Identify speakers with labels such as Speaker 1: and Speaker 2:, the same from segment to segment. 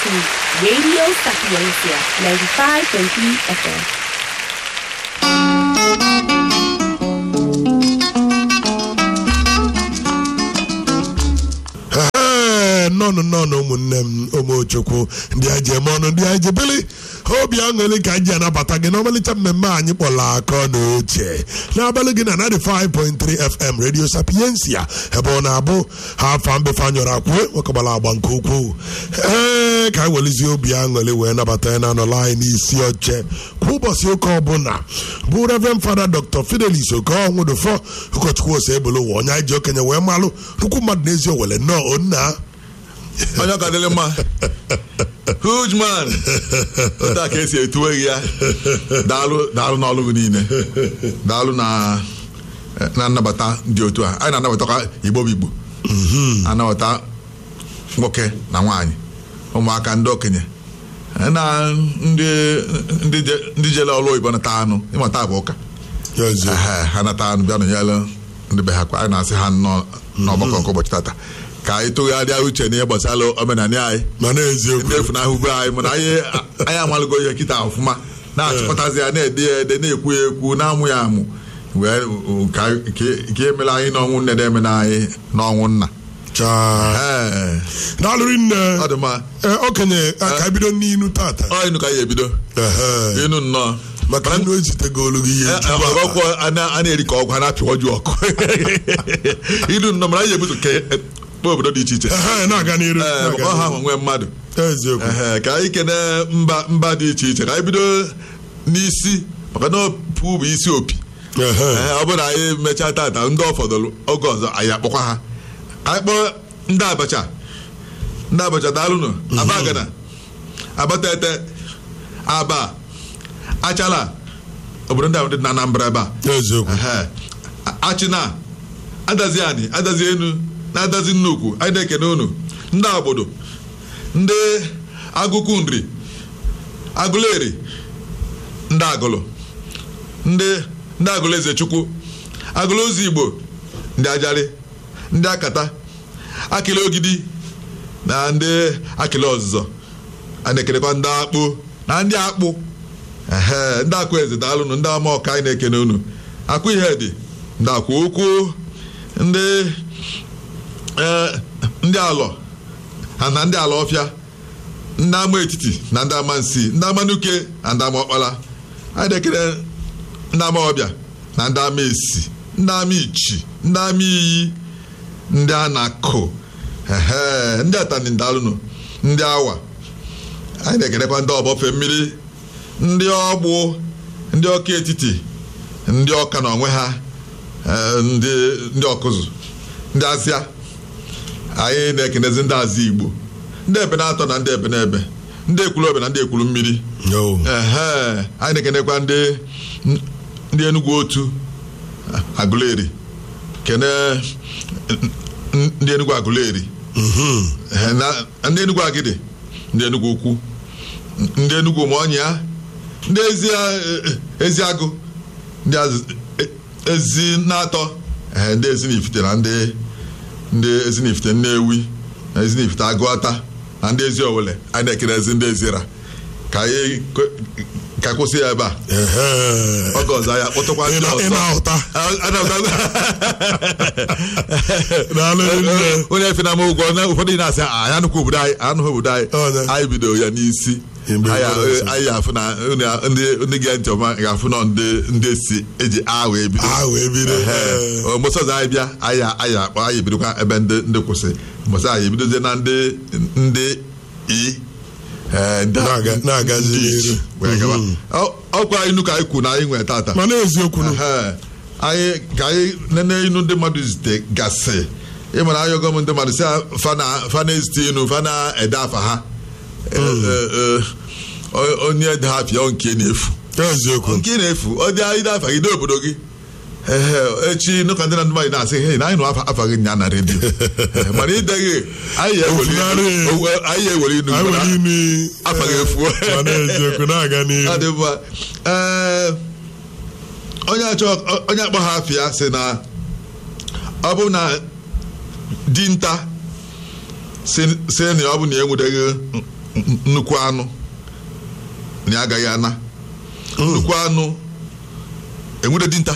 Speaker 1: to Radio Sapiencia 95.3 FM.
Speaker 2: Ee, nnọnụ nnọnụ ụmụnne m ụmụchukwu ndị anyị ji eme ọnụ ndị anyị ji bili obi aṅụrị ka anyị ji anabata gị n'ọmalịcha mmemme anyị kpọrọ akọ na uche n'abalị gị na 95.3 FM Radio Sapiencia ebe ọ na-abụ ha afa mbefe anyọrọ akwue nwekọbara agba nke ukwuu ee ka anyị welizie obi aṅụrị wee nabata ya na-anọla anyị n'isi oche kwa ụbọchị ụka ọbụla bụ Reverend Fada Dr. Fidelis Okonwudufọ ụkọchukwu ose ebolo ụwa onye anyị ji okenye wee malụ nnukwu mmadụ n'ezi owele nnọọ onna
Speaker 3: onye ọka dịrị mma huge man otu a ka esi etuweghị ya daalụ daalụ n'ọlụ gị niile daalụ na na nnabata dị otu a anyị na-anabatakwa igbo bụ igbo anabata nwoke na nwaanyị ụmụaka ndị okenye na ndị ndị je- ndị jele ọrụ oyibo nata anụ ịmata bụ ụka
Speaker 2: Ezi.
Speaker 3: Ehe, ha nata anụ bịa nọnyere ndị be ha kwa anyị na-asị ha nnọọ n'ọgbakọ nke ụbọchị tata ka anyị tụgharịa uche n'ihe gbasara omenala anyị
Speaker 2: mana eziokwu
Speaker 3: ndị efunahụ be anyị mana anyị anyị amalụgo ihe kịta ọfụma na-achịkọtazi ya na-ede ya ede na-ekwu ya ekwu na-amụ ya amụ wee ka ka emela anyị n'ọnwụ nne na-emena anyị n'ọnwụ nna
Speaker 2: chaa
Speaker 3: Ee,
Speaker 2: daalụrị nne
Speaker 3: ọ dị mma
Speaker 2: Ee, okenye ka anyị bido n'inu tata
Speaker 3: ọ ịnụ ka anyị ebido
Speaker 2: Ehe.
Speaker 3: ịnụ nnọọ
Speaker 2: maka nnu ezitego olu gị ihe tupu a-
Speaker 3: ọgwụ a na- a na-eri ka ọgwụ a na-apịwa ju ọkụ ịnụ nnọọ mana anyị ebuso ke kpọọ obodo dị iche iche
Speaker 2: Ehe, na-aga n'iru
Speaker 3: Ee,
Speaker 2: na-aga
Speaker 3: ọ ha
Speaker 2: n'iru.
Speaker 3: nwee mmadụ
Speaker 2: eziokwu
Speaker 3: Ehe, ka anyị kene mba mba dị iche iche ka anyị bido n'isi maka na opu bụ isi opi
Speaker 2: Ehe.
Speaker 3: Ee, ọ bụrụ na anyị mechaa tata ndị ọ fọdụrụ oge ọzọ anyị akpọkwa ha anyị kpọọ ndị abacha ndị abacha daalụnụ abagana abatete aba achala obodo ndị ahụ dị na anambra ebe a
Speaker 2: eziokwu
Speaker 3: Ehe. A- achịna adazi ani adazi enu na-adazi nnukwu anyị na-ekene unu ndị agbodo ndị agụkụ nri agụleri ndị agụlụ ndị ndị agụlụ eze chukwu agụlụ ozi igbo ndị ajarị ndị akata akịlị ogidi na ndị akịlị ọzụzọ a na-ekenekwa ndị akpụ na ndị akpụ ehe ndị akụ eze daalụnụ ndị ama ọka anyị na-ekene unu akụ ihe dị ndị akwa ukwu ndị ee, ndị alọ ha na ndị ala ọfịa ndị ama etiti na ndị ama nsi ndị ama nuke na ndị ama ọkpara anyị na-ekene ndị ama ọbịa na ndị ama esi ndị ama ichi ndị ama iyi ndị a na-akụ ehe ndị atani daalụnụ ndị awa anyị na-ekenekwa ndị ọbọfe mmiri ndị ọgbụ ndị ọka etiti ndị ọka na onwe ha eh, ndị ndị ọkụzụ ndị azịa anyị na-ekenezi ndị azị igbo ndị ebe na-atọ na ndị ebe na-ebe ndị ekwuru obe na ndị ekwuru mmiri
Speaker 2: Yo.
Speaker 3: ehe anyị na-ekenekwa ndị ndị enugwu otu agụleri kene ndị enugwu agụleri
Speaker 2: Mhm.
Speaker 3: Ehe, na- ndị enugwu agidi ndị enugwu ukwu ndị enugwu maọnya ndị ezi ezi agụ ndị az- e- ezi na-atọ ehe, ndị ezi na-ifite na ndị ndị ezi na-ifite nnewi na ezi na-ifite agụata na ndị ezi owele anyị na-ekere ezi ndị ezira ka anyị kwe- ka kwụsị ya ebe a
Speaker 2: Ehe.
Speaker 3: oge ọzọ anyị akpọtụkwa
Speaker 2: Ị
Speaker 3: ndị
Speaker 2: na- ị
Speaker 3: ọzọ
Speaker 2: na-ahụta
Speaker 3: A- a na-ahụta-
Speaker 2: daalụrị nne
Speaker 3: onye efe na ama ụgwọ na ụfọdụ na-asị "Ah, anyị anụkwa obodo anyị anụghị obodo anyị
Speaker 2: Ọ, na-
Speaker 3: anyị bidoro ya n'isi
Speaker 2: Mgbe
Speaker 3: anyị
Speaker 2: gboo ọzọ.
Speaker 3: anyị afụ na unu- ndị ndị ga ntị ọma ga-afụ na ndị ndị si eji a wee bido
Speaker 2: a wee bido
Speaker 3: Ehe.
Speaker 2: Ee.
Speaker 3: Ọ, mgbọsị ọzọ anyị bịa anyị anyị akpọ anyị ebidokwa ebe ndị ndị kwụsị mgbọsị anyị ebidozie na ndị ndị i ee, ndị-
Speaker 2: Na-aga- na-agazi
Speaker 3: ndị
Speaker 2: n'iru.
Speaker 3: ichi wee gawa.
Speaker 2: Mhm.
Speaker 3: Ọ- ọkwa anyị nu ka anyị kwuru na anyị nwere tata
Speaker 2: mana eziokwu nụ.
Speaker 3: Ehe. anyị ka anyị nene inu ndị mmadụ zite gasị ịmara anyị ọgọm ndị mmadụ si fa na-ezite inu fa na-ede afa ha Eh, eh, eh, o- onye ede ha afịa ọ nke na-efu
Speaker 2: eziokwu
Speaker 3: nke na-efu ọ dị anyị afa gị dị obodo gị ehe echi nụka ndị na ndị mmadụ na-asị he na anyị nụ afa afa gị nya na redio Eh, mana ideghị anyị ya eweli
Speaker 2: Ofunarị.
Speaker 3: owe- anyị ya eweli inu
Speaker 2: anyị
Speaker 3: mana
Speaker 2: nwere imi
Speaker 3: afa gị efuo
Speaker 2: mana eziokwu na-aga
Speaker 3: ọ
Speaker 2: n'ihu
Speaker 3: dị mma ee onye achọ onye akpọ ha afịa sị na ọ bụ na dinta si si na ọ bụ na enwudeghị n- nnukwu anụ na ya agaghị ana nnukwu anụ enwere dinta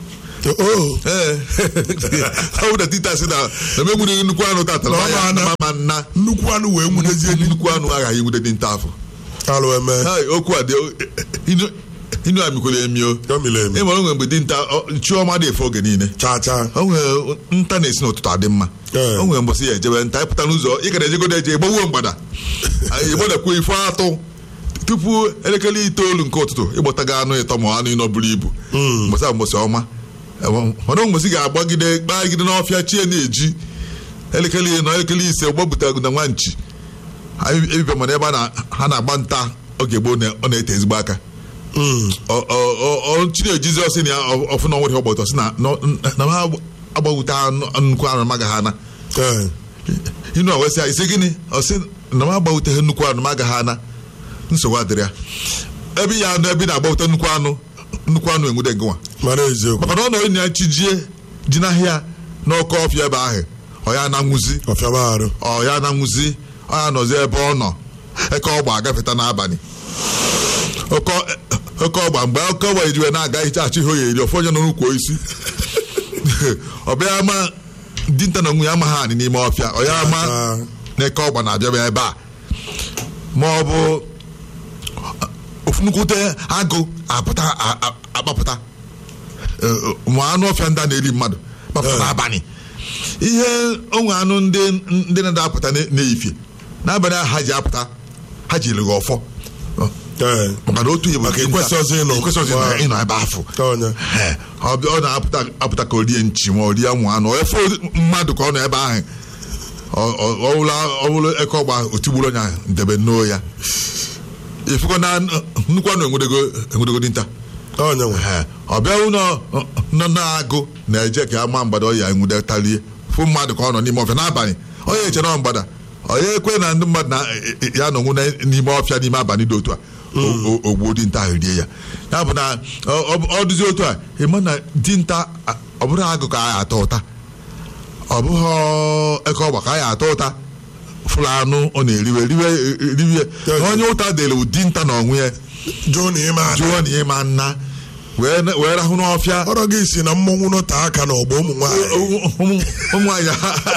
Speaker 2: o
Speaker 3: ee ọ bụ na dinta si na na m enwere nnukwu anụ tata
Speaker 2: Na ọ ma ana.
Speaker 3: ma nna
Speaker 2: nnukwu anụ wee nwudezie
Speaker 3: nnukwu anụ aghaghị enwere dinta afọ
Speaker 2: alụ eme
Speaker 3: Hai, okwu a dị inu- inu amikwere emi o
Speaker 2: o miri emi
Speaker 3: ị mara onwe mgbe dinta ọ- chiọma dị efe oge niile
Speaker 2: chaa chaa
Speaker 3: o nwere nta na-esi n'ụtụtụ adị mma
Speaker 2: Ee.
Speaker 3: o nwere mbọsị ya ejebe nta ịpụta n'ụzọ ị gara ejegodo eje gbawuo mgbada anyị gbadakwuo ife atụ tupu elekere itoolu nke ụtụtụ ịgbọtaga anụ ịtọ ma anụ ịnọ buru ibu mbọsị a mbọsị ọma mana mbọsị ga-agbagide gbagide n'ọfịa chie na-eji elekere ịnọ elekere ise gbapụtago na nwa nchi anyị ebibe mana ebe a na- ha na-agba nta oge gboo na- ọ na-ete ezigbo aka
Speaker 2: Mm.
Speaker 3: ọ- ọ- ọ- ọ- Chineke Jizọs na ya ọ- ọfụ na ọnwere ọgbọtọ si na na- na ha agbawute anụ- nnukwu anụ magaghị ana
Speaker 2: Ee.
Speaker 3: inu a wesị ya isi gịnị ọ sị na m agbawuteghị nnukwu anụ magaghị ana nsogbu adịrị ya ebe ya anụ ebe ị na-agbawute nnukwu anụ nnukwu anụ enwude gịnwa
Speaker 2: mara eziokwu
Speaker 3: maka na ọ nọ ya chijie ji n'ahịa n'ọkọ ọfịa ebe ahụ ọ ya na-anwụzi
Speaker 2: ọfịaba arụ
Speaker 3: ọ ya na-anwụzi ọ ya nọzi ebe ọ nọ eke ọgba agafeta n'abalị oke oke ọgba mgbe oke ọgba ejiwe na-aga hicha achị ihe oye eri ofu onye nọ n'ukwu isi ọ bịa ma dinta na onwe ya amaghị anị n'ime ọfịa ọ ya ama
Speaker 2: Ah.
Speaker 3: na eke ọgba na-abịaba ebe a ma ọ bụ ofu nnukwute agụ apụta a- a- akpapụta Eh, ma anụ ọfịa ndị a na-eri mmadụ kpapụta
Speaker 2: Eh.
Speaker 3: n'abalị ihe onwe anụ ndị ndị na-apụta n'efie n'abalị ahụ ha ji apụta ha ji lụghị ọfọ
Speaker 2: Ee.
Speaker 3: maka na otu igbo
Speaker 2: Maka ikwesịghịzi ịnọ.
Speaker 3: ikwesịghịzi ịnọ- ịnọ ebe afọ
Speaker 2: Onye.
Speaker 3: Ee, ọ bịa- ọ na-apụta apụta ka o rie nchi ma o rie ụmụ anụ efe mmadụ ka ọ nọ ebe ahụ Ọ- ọ- ọ bụla- ọ bụrụ eke ọgba otigburu onye ahụ ndebe nnọọ ya ifụkọ na nnukwu anụ enwedego enwedego dinta
Speaker 2: onye nwe
Speaker 3: Ee, ọ bịa ụlọ nọ na-agụ na-eje ka ama mgbada ọya enwudetalie fụ mmadụ ka ọ nọ n'ime ọfịa n'abalị onye eche na mgbada onye ekwe na ndị mmadụ na ya nọ nwụ na- n'ime ọfịa n'ime abalị dị otu a o- o- ogbuo dinta ahụ rie ya ya bụ na ọ- ọ- ọ dụzi otu a ịma na dinta a- ọ bụrụ agụ ka anyị atọ ụta ọ bụghị eke ọgba ka anyị atọ ụta fụrụ anụ ọ na-eriwe riwe riwe na onye ụta dere ụdị nta na onwe ya
Speaker 2: jụụ na ime ada
Speaker 3: jụọ na ịma nna wee wee rahụ n'ọfịa
Speaker 2: ọrọ gị si na mmọnwụ nọte aka n'ọgbọ ụmụ nwaanyị
Speaker 3: ụmụ ụmụ nwaanyị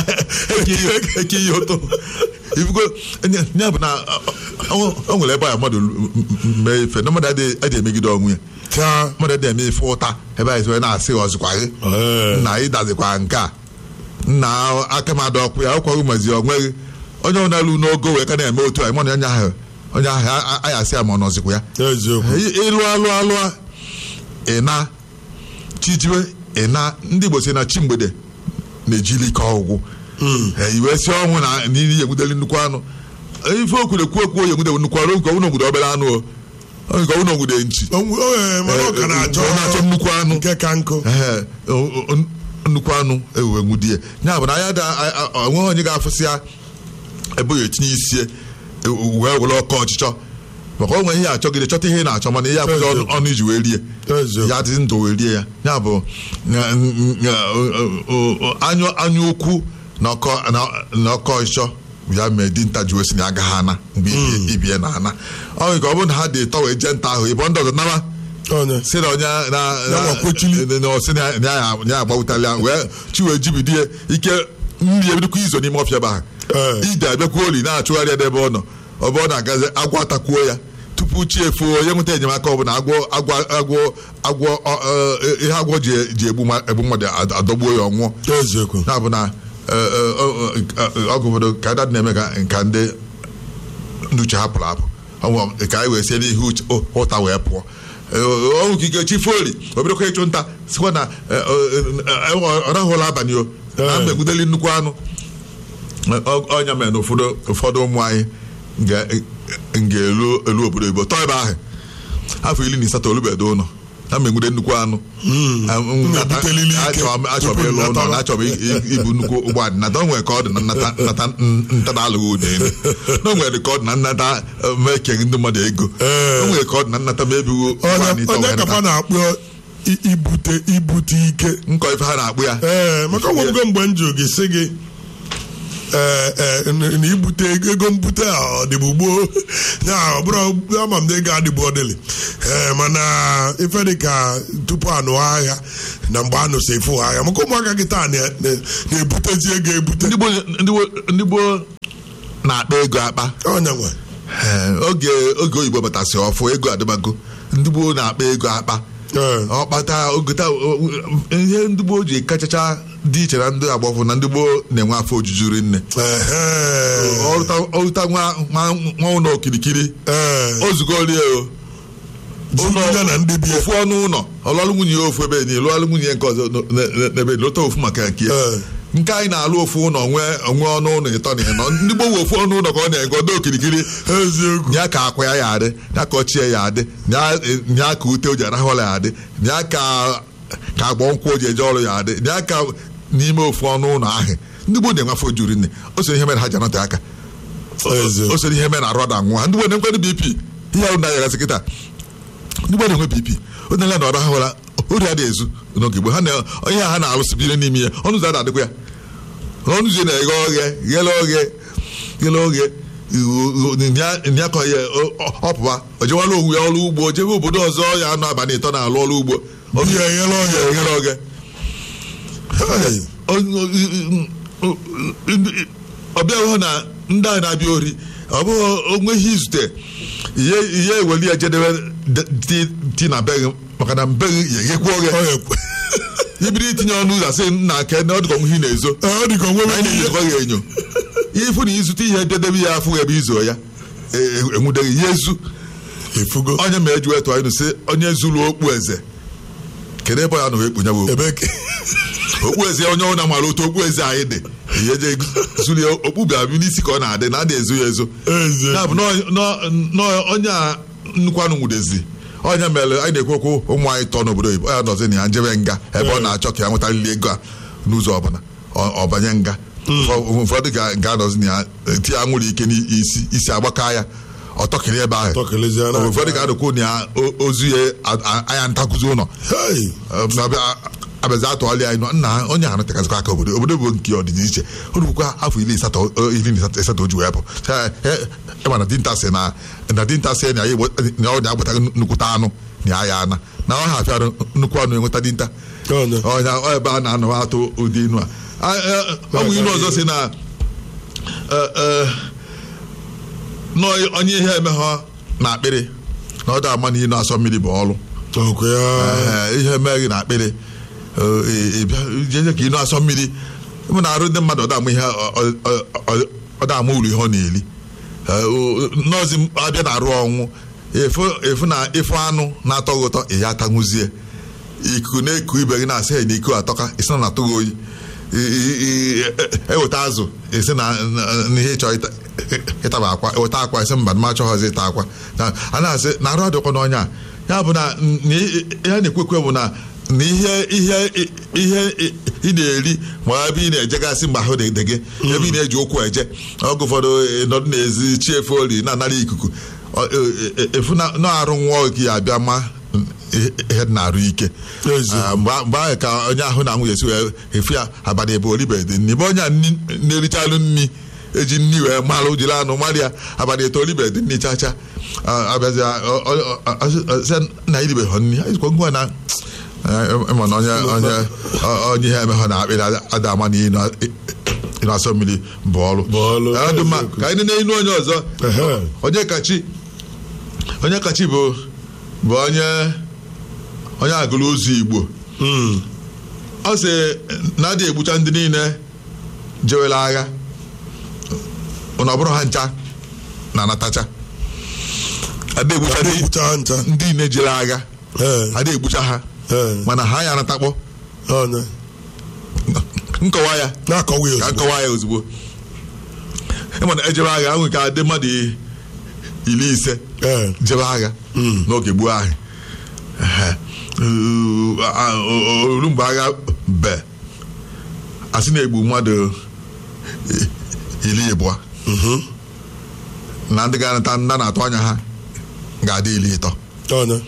Speaker 3: eke ihe ụtọ ifugo ya bụ na ọ ọ nwere ebe a mmadụ mee ife na mmadụ adịghị adịghị emegide onwe ya
Speaker 2: taa
Speaker 3: mmadụ adịghị eme ife ụta ebe anyị wee na-asị ọzụkwa gị
Speaker 2: Ee.
Speaker 3: nna ị dazikwa nke a nna aka m ada ọkụ ya ọkwaghị mazi onweghị onye ọ na-alụ n'ogo wee ka na-eme otu a ịmana onye ahụ onye ahụ a- a- anyị asị ya ma ọ nọzikwa ya
Speaker 2: eziokwu
Speaker 3: Ị- ịlụ alụ alụa ịna chijiwe ịna ndị Igbo si na chi mgbede na-ejili ike ọgwụgwụ Eh, iwe si ọnwụ na n'ihi egwudeli nnukwu anụ Eh, ife okwuru ekwu ekwu oyi egwude nnukwu anụ nke ọnwụ ogwude obere anụ o Ọ nke ọnwụ ogwude nchi
Speaker 2: Onwe- o, mana ọ ka na-achọ
Speaker 3: ọ na-achọ nnukwu anụ
Speaker 2: nke ka nkụ
Speaker 3: Ehe, o- o- nnukwu anụ ewe nwudie ya bụ na ya da a- a- onweghị onye ga-afụsị ya ebe ya etinye isi ya, e- wee were ọkọ ọchịchọ maka o nwere ihe achọgide chọta ihe ị na-achọ mana ihe akwụghị ọnụ- ọnụ iji wee rie
Speaker 2: Eziokwu.
Speaker 3: ya adịghị ndụ wee rie ya ya bụ na- na- o- o- anyụ anya ukwu na ọkọ na- na ọkọ ọchịchọ ya mee dinta ji wesi na agaghị ana mgbe ibie- ibie na ana ọ nwere ka ọ bụrụ na ha dị tọ wee jee nta ahụ ịbọ ndị ọzọ nama
Speaker 2: onye
Speaker 3: si na onye na
Speaker 2: Ya nwa kwechili.
Speaker 3: na- na- na- na- na ya ya agbawutali ya wee chi wee jibidie ike mmiri ebidokwa izo n'ime ọfịa ebe ahụ
Speaker 2: Ee.
Speaker 3: ide abịakwuo oli na-achụgharị ya n'ebe ọ nọ ọ bụ ọ na-agazi agwọ atakwuo ya tupu chi efuo onye nweta enyemaka ọbụla agwọ agwọ agwọ agwọ ọ- ọ- ihe agwọ ji ji egbu mma- egbu mmadụ ad- adọgbuo ya ọnwụọ
Speaker 2: eziokwu
Speaker 3: ya bụ na eh, eh, ọ- ọ- ọgụ ụfọdụ ka dad na-eme ka nka ndị ndị uche hapụrụ apụ ọnwụ ka anyị wee sie n'ihe uche ụ- ụta wee pụọ ọnwụ kike chi foli obidokwa ịchụ nta sikwa na eh, eh, eh, ọ rahụla abalị o na
Speaker 2: Eh.
Speaker 3: mgbe egwudeli nnukwu anụ Ọ- ọnya mere na ụfọdụ ụfọdụ ụmụ anyị ga- ga-elu elu obodo oyibo tọọ ebe ahụ afọ iri na asatọ olubedo ụlọ na mgbe egwude nnukwu anụ
Speaker 2: na-ebutelili ike
Speaker 3: achọrọ m achọrọ m
Speaker 2: tupu
Speaker 3: ịlụ ụlọ
Speaker 2: nnata.
Speaker 3: na achọrọ m i- ibu nnukwu ụgbọala nata o nwere ka ọ dị na nnata nnata ntada alụghị ụda elu na o nwere ka ọ dị na nnata eh, ma ekeghị ndị mmadụ ego
Speaker 2: Ee.
Speaker 3: o nwere ka ọ dị na nnata ma ebighị ụgbọala
Speaker 2: onye
Speaker 3: ite
Speaker 2: onye
Speaker 3: wee
Speaker 2: kapa
Speaker 3: nata
Speaker 2: na-akpọ i- ibute ibute ike
Speaker 3: nkọ ife ha na-akpụ ya
Speaker 2: ee maka nwego mgbe m jụrụ gị sị gị ee ee na ibute ego mbute a ọ dịbụ gboo ya ọ bụrụ ama m na ego adịbụ ọdịlị ee mana ife dị ka tupu anụ agha na mgbe anụsị efu agha maka ụmụaka gị taa na- na- na-ebutezi ego ebute
Speaker 3: ndị gboo ndị gboo- ndị gboo na-akpa ego akpa
Speaker 2: ọnya nwe
Speaker 3: Ee, oge oge oyibo batasị ọfụ ego adịbago ndị gboo na-akpa ego akpa
Speaker 2: Ee.
Speaker 3: ọkpata ogota ihe ndị gboo ji kachacha dị iche na ndị agbọfụ na ndị gboo na-enwe afọ ojuju rinne
Speaker 2: Ehe.
Speaker 3: ọrụta nwa nwa nwa ụlọ okirikiri
Speaker 2: Ee.
Speaker 3: ozugolie o
Speaker 2: Zụgide na ndị bie
Speaker 3: ofu ọnụ ụlọ ọlụalụ nwunye ya ofu ebe niile lụalụ nwunye ya nke ọzọ n- n- n'ebe lụta ofu maka nke ya
Speaker 2: Ee.
Speaker 3: nke anyị na-alụ ofu ụlọ nwee onwe ọnụ ụlọ ịtọ na ịnọ ndị gboo nwe ofu ọnụ ụlọ ka ọ na-ego ọdọ okirikiri
Speaker 2: eziokwu
Speaker 3: nya ka akwa ya ya adị nya ka ọchịa ya adị nya- nya ka ute o ji arahụ ụlọ ya adị nya ka ka agbọ nkwụ o ji eje ọrụ ya adị nya ka n'ime ofu ọnụ ụlọ ahụ ndị gboo na-enwe afọ juru nne o soro ihe mere ha ji anọte aka
Speaker 2: Eziokwu.
Speaker 3: o soro ihe mere na arụ ada nwa ndị gboo na-enwere bp ihe ahụ na-ayagasị kịta ndị gboo na-enwe bp o na na ọrụ ha nwere ori adị ezu n'oge gboo ha na onye ha na-alụsibiri n'ime ya ọnụ ụzọ ada adịkwa ya ọnụ ụzọ na-eghe oghe ghele oghe ghele oghe ya ka ya ọpụpa o jewala onwe ya ọrụ ugbo jebe obodo ọzọ ya anụ abalị ịtọ na-alụ ọrụ ugbo
Speaker 2: Ndị ya eghele oghe.
Speaker 3: eghele oghe
Speaker 2: Hey.
Speaker 3: ọbịa hụ na ndị a na-abịa ori ọ bụghị onwe ihe izute ihe ihe eweli ya jedebe dị- dị na be gị maka na mbe gị ya eghekwa oghe
Speaker 2: Ọ ga-ekwe.
Speaker 3: ibiri itinye ọnụ ụzọ asị nna ke na ọ dịka onwe ihe na-ezo
Speaker 2: Ee, ọ dị ka onwe
Speaker 3: anyị na-ezikwa ya enyo ifu na izute ihe dedebe ya afụ ebe izo ya e- e- enwudeghị ya ezu
Speaker 2: efugo
Speaker 3: onye ma eji wetụ anyị sị onye zuru okpu eze kedu ebe ya na wee kpunye bụ
Speaker 2: ebe ke
Speaker 3: okpu eze onye ọ na-amara otu okpu eze anyị dị ihe je zuru ya okpu bịa bi n'isi ka ọ na-adị na adị ezo ya ezo
Speaker 2: Eze.
Speaker 3: ya bụ nọọ- nọọ- nọọ onye a nnukwu anụ nwudezi onye mere anyị na-ekwu okwu ụmụ anyị tọọ n'obodo oyibo ya nọzi na ya njebe nga ebe ọ na-achọ ka ya nwetarịrị ego a n'ụzọ ọbụla ọ- ọ banye nga Ụfọ- ụfọdụ ga- ga-anọzi na ya ti ya nwere ike n'isi isi agbaka ya ọtọkịrị ebe ahụ
Speaker 2: Tọkịrịzie na-
Speaker 3: ụfọdụ ga-anọkwu na ya o- ozu ya a- a- anya ntakụzi ụlọ
Speaker 2: Hey.
Speaker 3: abịazi atụgharị anyị nọ nna onye ahụ tekazikwa aka obodo obodo bụ nke ọdịdị iche o rubukwa afọ iri asatọ iri na asatọ o ji wee bụ ịma na dinta sị na na dinta sị na ya egbo- na ọ na-agbata nnukwute anụ na ya ya ana na ọ ha afịara nnukwu anụ enweta dinta
Speaker 2: Ọnya.
Speaker 3: ọnya ọ ebe a na-anọ atụ ụdị inu a A- e- ọ bụ inu ọzọ si na e- e, nọ onye ihe emehọ na akpịrị na ọ da ama na inu asọ mmiri bụ ọrụ
Speaker 2: Ọkụ ya.
Speaker 3: Ee, ihe mee gị na akpịrị ee, ị bịa jeje ka ị na-asọ mmiri mụ na arụ ndị mmadụ ọdama ihe ọ- ọ- ọ- ọdama uru ihe ọ na-eri Ee, o- nọọsụ m abịa na arụ ọnwụ efu efu na ịfụ anụ na-atọ gị ụtọ ị ya atanwụzie ikuku na-eku ibe gị na-asị ya na iko atọka isi na na-atụ gị oyi I- i- i- e- eweta azụ esi na na- na ihe ịchọ ịta- ịtaba akwa eweta akwa esi mba ma achọghọzi ịta akwa Na- a na-asị na arụ adịkwa n'ọnya a. ya bụ na na i- ihe na-ekwe ekwe bụ na na ihe ihe ihe ị na-eri ma ebe ị na-ejegasị mgbe ahụ dị gị ebe ị na-eji ụkwụ eje oge ụfọdụ nọdụ n'ezi chi efe ori na-anara ikuku Ọ- e- e- efu na na-arụ nwa gị abịa ma ihe ihe dị na-arụ ike
Speaker 2: Ezi.
Speaker 3: Ah, mgbe mgbe ahụ ka onye ahụ na nwunye si wee efu ya abalị ebe olibedị nri ebe onye a nni- na-erichalụ nri eji nri wee malụ jiri anụ mara ya abalị eto olibedị nri chacha Ah, abịazi ah, ọ- ọ- ọ- ọ- sị na iribeghị nri anyị jikwa ngwa na eh, ịma na onye onye ọ- onye ihe emehọ na akpịrị ada ama na ịnọ ịnọ asọ mmiri bụ ọrụ
Speaker 2: Bụ ọrụ,
Speaker 3: Ah, dị mma
Speaker 2: eziokwu.
Speaker 3: ka anyị nene inu onye ọzọ
Speaker 2: Ehe.
Speaker 3: onye kachi onye kachi bụ bụ onye onye agụrụ ozu igbo
Speaker 2: Mm.
Speaker 3: ọ sị na adị egbucha ndị niile jewela agha na ọ bụrụ ha ncha na anatacha adị egbucha ndị-
Speaker 2: Adịgbucha ncha.
Speaker 3: ndị niile jere agha
Speaker 2: Ee.
Speaker 3: adị egbucha ha
Speaker 2: Ee.
Speaker 3: mana ha ya anatakpọ
Speaker 2: Ọnya.
Speaker 3: nkọwa ya
Speaker 2: Na-akọwa ya
Speaker 3: ka
Speaker 2: ozugbo.
Speaker 3: nkọwa ya ozugbo ịma na ejebe agha ahụ ka adị mmadụ iri ise
Speaker 2: Ee.
Speaker 3: jebe agha n'oge gboo ahụ Ehe. Uh, ah, o- o- olu mgbe agha be asị na-egbu mmadụ i- iri ịbụọ na ndị ga-anata ndị a na-atụ anya ha ga-adị iri ịtọ
Speaker 2: Ọnya.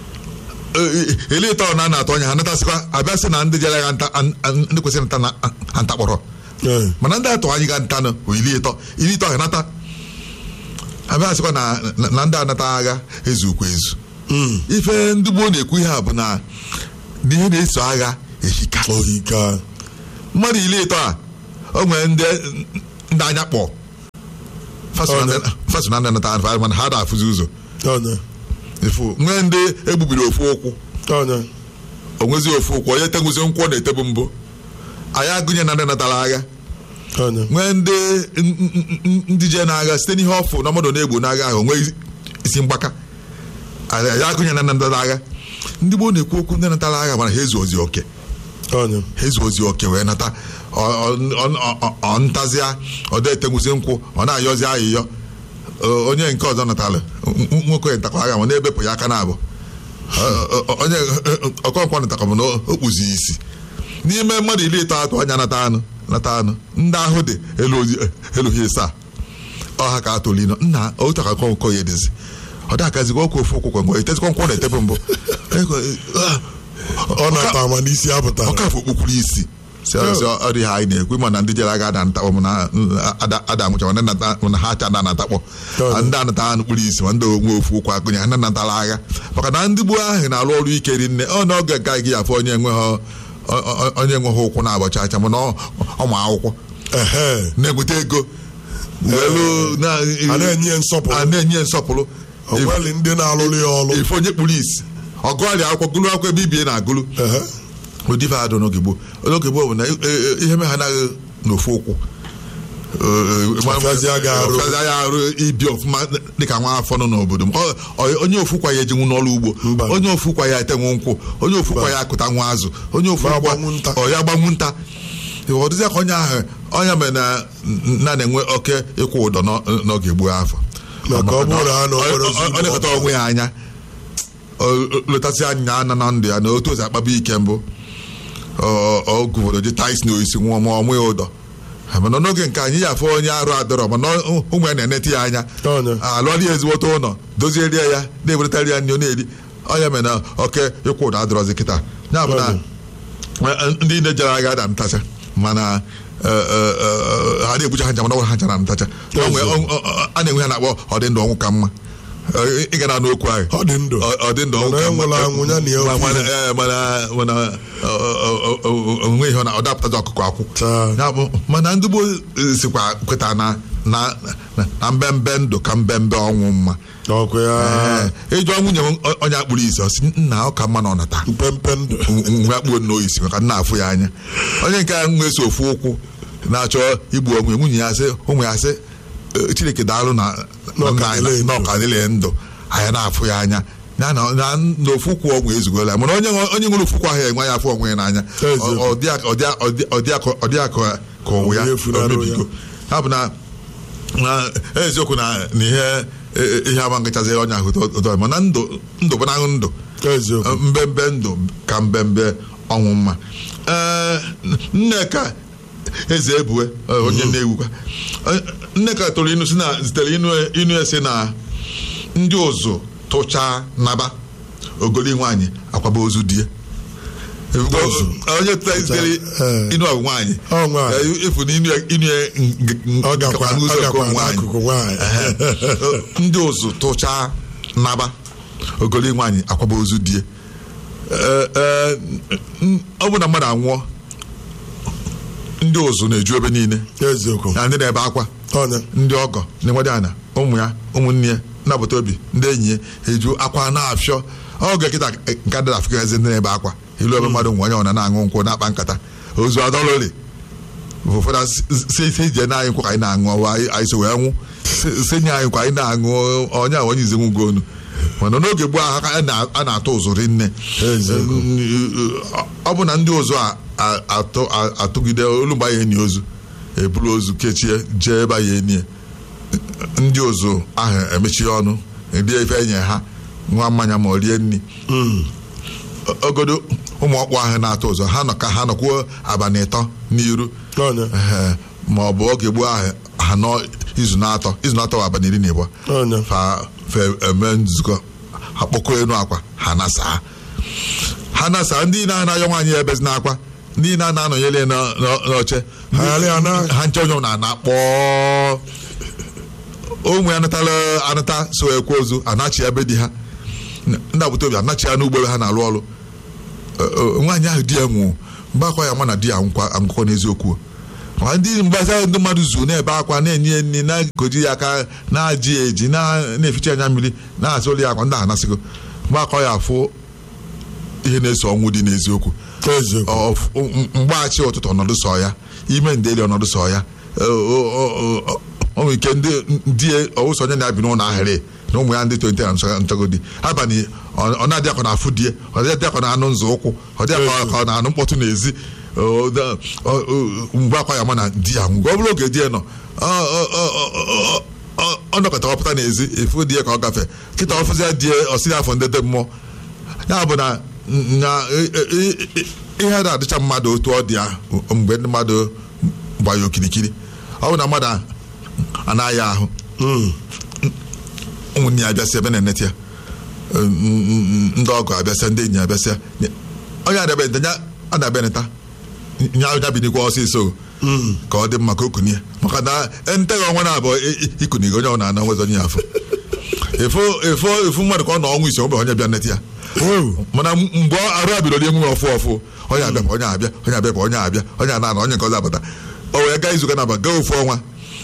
Speaker 3: Eh, iri ịtọ na a na-atụ anya ha natasịkwa abịa sị na ndị jere agha nta an- an- ndị kwesịrị nta na nta kpọrọ
Speaker 2: Ee.
Speaker 3: mana ndị atọ anyị ga ntanụ bụ iri ịtọ iri ịtọ ga-anata abịa sịkwa na na- na ndị anata agha ezukwa ezu
Speaker 2: Mm.
Speaker 3: ife ndị gboo na-ekwu ihe a bụ na na ihe na-eso agha ehika
Speaker 2: ohika
Speaker 3: mmadụ iri ịtọ a o nwere ndị ndị anya kpọ
Speaker 2: Ọ na-
Speaker 3: faso na ndị anata agha mana ha da-afụzi ụzọ
Speaker 2: ọnya
Speaker 3: ifu nwee ndị egbubiri ofu ụkwụ
Speaker 2: ọnya
Speaker 3: onwezi ofu ụkwụ onye teguzi nkwụ ọ na-etebu mbụ anyị agụnye na ndị natara agha
Speaker 2: ọnya
Speaker 3: nwee ndị n- n- n- ndị je n'agha site n'ihe ọfụ na mmadụ na-egbu n'agha ahụ onwe isi mgbaka anyị agụnye na ndị natara agha ndị gboo na-ekwu okwu ndị natara agha mana ha ezu ozi oke
Speaker 2: ọnya
Speaker 3: ha ezu ozi oke wee nata ọ- ọ- ọ- ọ- ọ ntazịa ọ na-eteguzi nkwụ ọ na-ayọzi ayịyọ Ọ- onye nke ọzọ natara n- n- nwoke ntakwa agha ma na-ebepụ ya aka na-abụ Ọ- ọ- onye ọkọnkwa natakwa m na o kpuzi isi n'ime mmadụ iri ịtọ atọ anya nata anụ nata anụ ndị ahụ dị elu ozi- elu ha ịsaa ọha ka atolino nna otu ka kọnkọ ya edizi ọ dakazikwa okwu ofu ụkwụkwọ mgbe etezikwa nkwụ na-etebe mbụ
Speaker 2: ọ nata ma n'isi apụtara
Speaker 3: ọkafọ okpukpuru isi si ọsị ọ dị ha anyị na-ekwu ma na ndị jere aga ada ntakpọ mana ada amụcha mana nata- mana ha acha ada natakpọ
Speaker 2: Ọ dị.
Speaker 3: ndị anata ha nukpuru isi ma ndị onwe ofu ụkwụ akụnye ha ndị natara agha maka na ndị gboo ahụ na-arụ ọrụ ike rinne ọ na oge gaghị gị afọ onye enweghị ọ- ọ- onye enweghị ụkwụ na-abọcha acha mana ọ- ọ ma akwụkwọ
Speaker 2: ehe
Speaker 3: na-ebute ego welu na-
Speaker 2: a na-enye ya nsọpụrụ.
Speaker 3: a na-enye ya nsọpụrụ
Speaker 2: onweli ndị na-alụrụ ya ọrụ
Speaker 3: ife onye kpuru isi ọgụgharị akwụkwọ gụrụ akwụkwọ ebe ibie na-agụrụ
Speaker 2: ehe
Speaker 3: ụdị ife adụ n'oge gboo n'oge gboo bụ na e- e- ihe me ha anaghị n'ofu ụkwụ
Speaker 2: Ọfịazịa gị arụ.
Speaker 3: ọfịazịa ya arụ ibi ọfụma dịka nwa afọ nọ n'obodo m Ọ- ọ- onye ofu kwa ya ejinwu n'ọrụ ugbo
Speaker 2: Mba.
Speaker 3: onye ofu kwa ya etenwu nkwụ onye ofu kwa ya akụta nwa azụ onye ofu
Speaker 2: Ma
Speaker 3: kwa
Speaker 2: agbanwu nta.
Speaker 3: ọ ya gbanwu nta ọ dịzịa ka onye ahụ onye mere na na na-enwe oke ịkwụ ụdọ n'ọ- n'oge gboo afọ
Speaker 2: Maka ọ bụrụ na ha na okporo ụzọ
Speaker 3: ọ na-ekọta onwe ya anya letasị anya ana na ndụ ya na otu ozi akpaba ike mbụ ọgụ obodo ji tais na oisi nwụọ ma ọmụ ya ụdọ mana n'oge nke anyị ya afọ onye arụ adọrọ mana ụmụ ya na-enete ya anya
Speaker 2: Ọnya.
Speaker 3: alụọla ya ezigbote ụlọ dozierie ya na-eweretara ya nri ọ na-eri ọnya mere na oke ịkwụ ụdọ adọrọzi kịta ya bụ na
Speaker 2: Ọnya.
Speaker 3: ndị na-ejere agha da ntacha mana eh, eh, eh, ha na-egbucha ha ncha mana ọ ha nchara ntacha O nwee- ọ- ọ- ọ- a na-enwe ha na-akpọ ọdị ndụ ọnwụ ka mma Eh, ị gara n'okwu ahụ
Speaker 2: Ọ dị ndụ.
Speaker 3: Ọ- ọ dị ndụ ọnwụ
Speaker 2: Mana
Speaker 3: ka
Speaker 2: e
Speaker 3: mma
Speaker 2: nwere anwụ ya na ya
Speaker 3: Ma-
Speaker 2: ofu
Speaker 3: mana
Speaker 2: ihe.
Speaker 3: eh, mana mana ọ- ọ- ọ- ọ- onwe ihe ọ na- ọ dapụtazi ọkụkọ akwụ
Speaker 2: Taa.
Speaker 3: Ya bụ, mana ndị gboo eh, sikwa kweta na na na- na mbembe ndụ ka mbembe ọnwụ mma
Speaker 2: ọkụ ya
Speaker 3: Eh, ịjụọ nwunye m ọ- onye akpụrụ isi ọ sị nna ọ ka mma na ọ nata
Speaker 2: mpempe ndụ
Speaker 3: nwa kpuo nnọọ isi maka nna afụ ya anya onye nke a nweso ofu ụkwụ na-achọ igbu onwe nwunye ya sị ụmụ ya sị "Eh, chineke daalụ na
Speaker 2: Na ọ ka
Speaker 3: na-
Speaker 2: dịle ndụ."
Speaker 3: na ọka dịle ndụ anya na-afụ ya anya ya na na n'ofu ụkwụ ọgwụ ezugola mana onye nwe- onye nwere ofu ụkwụ ahụ enwe ya afụ onwe ya n'anya
Speaker 2: Eziokwu.
Speaker 3: Ọ- ọ dị ya- ọ dị ya- ọ dị- ọ dị ya ka- ọ dị ya ka ka ụwa ya
Speaker 2: Onye funarị
Speaker 3: o mebigo ya bụ na na eziokwu na na ihe eh, ihe ama nkachazị onye ahụ ụtọ- ụtọ mana ndụ ndụ bụ na ndụ
Speaker 2: eziokwu
Speaker 3: mbembe ndụ ka mbembe ọnwụ mma ee nneka eze ebue eh, onye na-ewukwa Eh, nneka tụrụ inu si na zitere inu inu ese na ndị ụzụ tụchaa naba ogoli nwaanyị akwaba ozu die
Speaker 2: Ụzụ.
Speaker 3: onye tụta zitere
Speaker 2: Eh.
Speaker 3: inu ọgụ nwaanyị
Speaker 2: Ọ nwaanyị.
Speaker 3: Eh, efu na inu ya- inu ya ng-
Speaker 2: ọ gakwa
Speaker 3: gakwa n'ụzọ
Speaker 2: ọ
Speaker 3: nke
Speaker 2: gakwa
Speaker 3: nwaanyị
Speaker 2: n'akụkụ nwaanyị
Speaker 3: ndị ụzụ tụchaa naba ogoli nwaanyị akwaba ozu die Ee, ee, n- ọ bụ na mmadụ anwụọ ndị ụzụ na-eju ebe niile
Speaker 2: eziokwu
Speaker 3: na ndị na-ebe akwa
Speaker 2: ọnya
Speaker 3: ndị ọgọ ndị nwede ana ụmụ ya ụmụnne ya ndị agbata obi ndị enyi ya eju akwa na-afịọ oge kịta nke adịla afrịka eze ndị na-ebe akwa ilu ebe mmadụ nwe onye ọ na-aṅụ nkwụ na-akpa nkata ozu adọlụli ụfọdụ si si ije na anyị nkwa ka anyị na-aṅụ ọwa anyị anyị so wee nwụ Si- si nye anyị nkwa anyị na-aṅụ onye a onye izenwu gonu mana n'oge gboo ahụ a na- a na-atụ ụzụ rinne
Speaker 2: Eziokwu.
Speaker 3: ọ bụ na ndị ụzụ a- a- atụ- a- atụgide olu mgbe anyị enyi ozu eburu ozu kechie jee ebe anyị enyi ndị ụzụ ahụ emechie ọnụ rie ife enye ha nwa mmanya ma ọ rie nri ogodo ụmụ ọkpụ ahụ na-atụ ụzọ ha nọ ka ha nọkwuo abalị ịtọ n'iru
Speaker 2: ọnya
Speaker 3: Ehe, ma ọ bụ oge gboo ahụ ha nọ izu na-atọ izu na-atọ bụ abalị iri na ịbụọ
Speaker 2: ọnya
Speaker 3: fa fe eme nzukọ akpọkọ enu akwa ha nasaa ha nasaa ndị na-anayọ nwaanyị ebezi n'akwa ndị na na-anọnyere ya n'ọ- n'ọ- n'oche
Speaker 2: Ha ghara ya na-
Speaker 3: ha nche onye na na kpọọ onwe anatala anata so ekwe ozu anachi ebe di ha ndị agbata obi anachi ya n'ugbo ebe ha na-alụ ọrụ Ọ- ọ- nwaanyị ahụ di ya nwụrụ mgbe akwa ya ma na di ya anwụkwa anwụkọ n'eziokwu ma ndị mgbasa ndị mmadụ zu na-ebe akwa na-enye ya nri na-ekoji ya aka na-aji ya eji na- na-eficha anya mmiri na-azụ ụlọ ya akwa ndị anasịgo mgbe akwa ya afụ ihe na-eso ọnwụ dị n'eziokwu
Speaker 2: eziokwu
Speaker 3: Ọ- ọ- m- mgbaghachi ụtụtụ ọnọdụ sọ ya ime ndeli ọnọdụ sọ ya Ọ- ọ- ọ- ọ- ọ nwere ike ndị ndị ọwụsọ onye na-abi n'ụlọ ahịrị na ụmụ ya ndị tonte na nchọ- nchọgodi abalị ọ ọ na-adị akọ na afụ die ọ dị akọ na anụ nzọ ụkwụ ọ dị akọ ka ọ na anụ mkpọtụ n'ezi Ọ- ọ- ọ- ọ- mgbe akwa ya ma na di ya nwụgo ọ bụrụ oge di ya nọ ọ- ọ- ọ- ọ- ọ- ọ nọkọta ọpụta n'ezi efu di ya ka ọ gafee kịta ọfụzia die ọsị afọ ndede mmụọ ya bụ na na e- e- e- ihe na-adịcha mmadụ otu ọ dị ya mgbe ndị mmadụ gba ya okirikiri ọ bụ na mmadụ a- anaghị ahụ ụmụnne ya abịasịa ebe na-enete ya ndị ọgọ abịasịa ndị enyi abịasịa onye adabịa nta ya adabịa nta nya ya binikwa ọsịsọ ka ọ dị mma ka o kunie maka na nteghị ọnwa na-abụọ ikunigo onye ọ na-ana nwezi onye ya afọ efo efo efu mmadụ ka ọ nọ ọnwa isi ọ bụ onye bịa nete ya mana mgbe arụ abidoro enwe ọfụ ọfụ onye abịa onye abịa onye abịa onye abịa onye ana onye nke ọzọ abata o wee gaa izuụka na aba gaa ofu ọnwa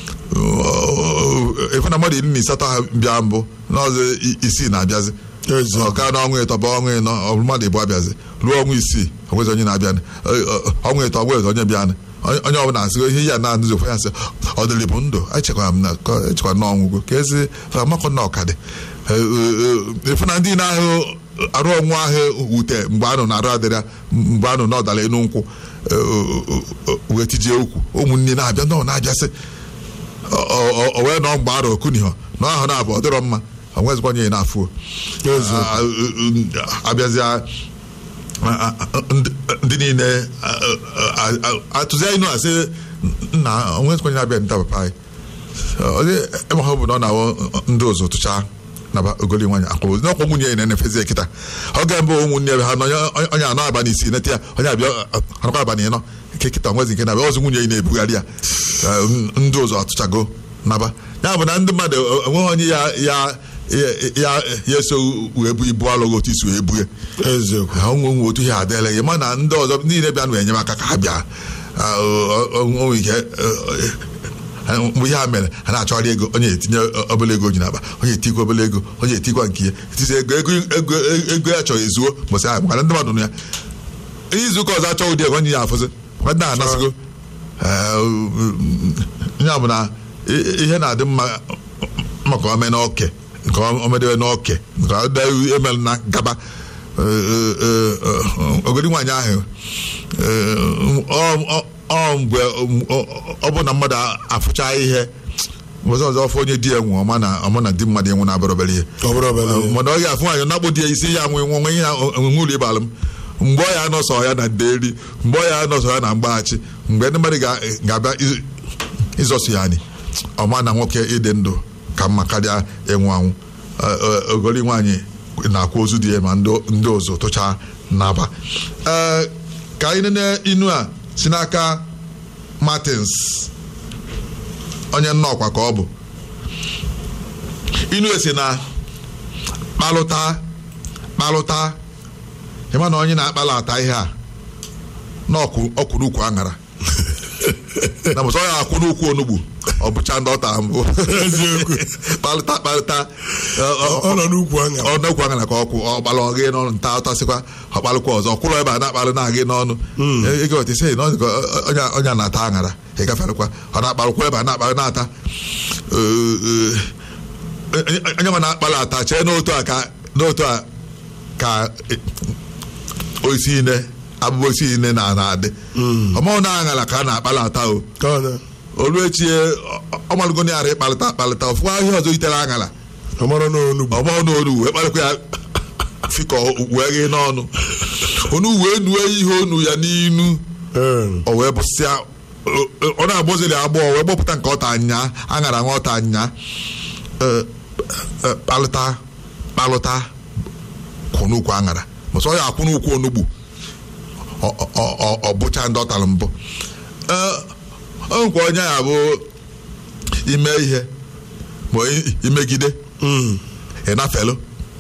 Speaker 3: efu na mmadụ iri na asatọ ha bịa mbụ n'ọzọ isii na-abịazi ọka na ọnwa ịtọ bụ ọnwa ịnọ ọ bụ mmadụ ịbụ abịazi ruo ọnwa isii onwezi onye na-abịa ọnwa ịtọ onwezi onye bịa onye ọbụla asị ihe ya na-adụzi ofe ya nsị ọ dịrị bụ ndụ echekwara m na echekwara na ọnwụgo ka ezi amakọ na ọkadị efu na ndị na-ahụ arụ ọnwụ ahụ wute mgbe anụ na-arụ adịrịa mgbe anụ na ọdara enu nkwụ wee tijie ukwu ụmụnne na-abịa nọ na-abịasị o wee nọ mgbe arụ okuniho na ahụ na-abụ ọ dịrọ mma onwezikwa onye na-afụ abịazịa ndị niile atụzi anyị nụ asị nna onwezikwa onye na-abịa nta papa anyị onye emaha bụ na ọ na-awụ ndị ụzọ tụchaa naba ogoli nwanyị akwụrụ n'ọkwa nwunye ya na-enefezi kịta oge mbụ ụmụnne ebe ha nọ onye anọ abalị isii nete ya onye abịa anọkwa abalị ịnọ nke kịta nwezi nke na-abịa ọzọ nwunye ya na-ebugharị ya ndị ụzọ atụchago naba ya bụ na ndị mmadụ enweghị onye ya ya ya ya eso wee bu ibu alụghị otu isi wee bue ha nwe nwe otu ihe adịla gị mana ndị ọzọ niile bịa na enyemaka ka ha bịa onwe ike mgbe ihe a mere ha na-achọgharị ego onye etinye obele ego ji n'akpa onye etikwa obele ego onye etikwa nke ya etizi ego ego ego ya chọrọ ezuo mbọsị ahụ maka ndị mmadụ nụ ya izu ụka ọzọ achọghị ụdị ego onye ya afụzi maka ndị anasịgo ya bụ na ihe na-adị mma maka ome n'oke nke omedebe n'oke nke emere na gaba ogodi nwaanyị ahụ ọ mgbe ọ bụ na mmadụ afụcha ihe ọzọ ọzọ ọfọ onye di ya nwụ ọma na ọma na di mmadụ enwe na-abara obere ihe mana ọ ga-afụ nwaanyị na-akpụ di ya isi ya nwe nwe ihe onwe ụlọ ịbalụ m mgbe ọ ya anọsọ ya na nderi mgbe ọ ya anọsọ ya na mgbaghachi mgbe ndị mmadụ ga-abịa ịzọsụ ya anyị ọma na nwoke ịdị ndụ ka mma karịa ịnwụ anwụ ogoli nwaanyị na-akwa ozu di ya ma ndị ụzọ tụchaa n'aba ee ka anyị nene inu a si n'aka Martins onye nnọọkwa ka ọ bụ inu esi na kpalụta kpalụta ịma na onye na-akpalata ihe a na ọkwụrụ ukwu aṅara na mụsọ ya akwụ n'ukwu onugbu ọ bụcha ndị ọ tara mbụ kpalịta kpalịta
Speaker 2: ọ nọ n'ukwu aṅara
Speaker 3: ọ n'ukwu aṅara ka ọkwụ ọ gbalụ ọgị n'ọnụ nta ọtasịkwa ọ kpalụkwa ọzọ kwụrụ ebe a na-akpalụ na-agị n'ọnụ ego otisi onye na-ata aṅara ị gaferekwa ọ na-akpalụkwa ebe a na-akpalụ na-ata onye nwe na-akpalụ ata chee n'otu a ka n'otu a ka oisi ine abụbọ isi ine na na-adị ọmụụ na aṅara ka a na-akpalụ ata o olu echie ọmalụgo na yara ịkpalịta akpalịta ọfụwa ahịa ọzọ itere aṅara
Speaker 2: ọmara n'onugbu
Speaker 3: ọmara n'onugbu wee kpalịkwa ya fikọ wee ghee n'ọnụ onu wee nue ihe onu ya n'inu o wee bụsịa ọ na-agbọziri agbọ wee gbọpụta nke ọta anya aṅara nwa ọta anya kpalịta kpalụta kwụ n'ukwu aṅara mụsọ ya akwụ n'ukwu onugbu ọ- ọ- ọ- ọ bụcha ndị ọ tara mbụ Ee, o nkwa onye ya bụ ime ihe ma i- imegide ịnafelu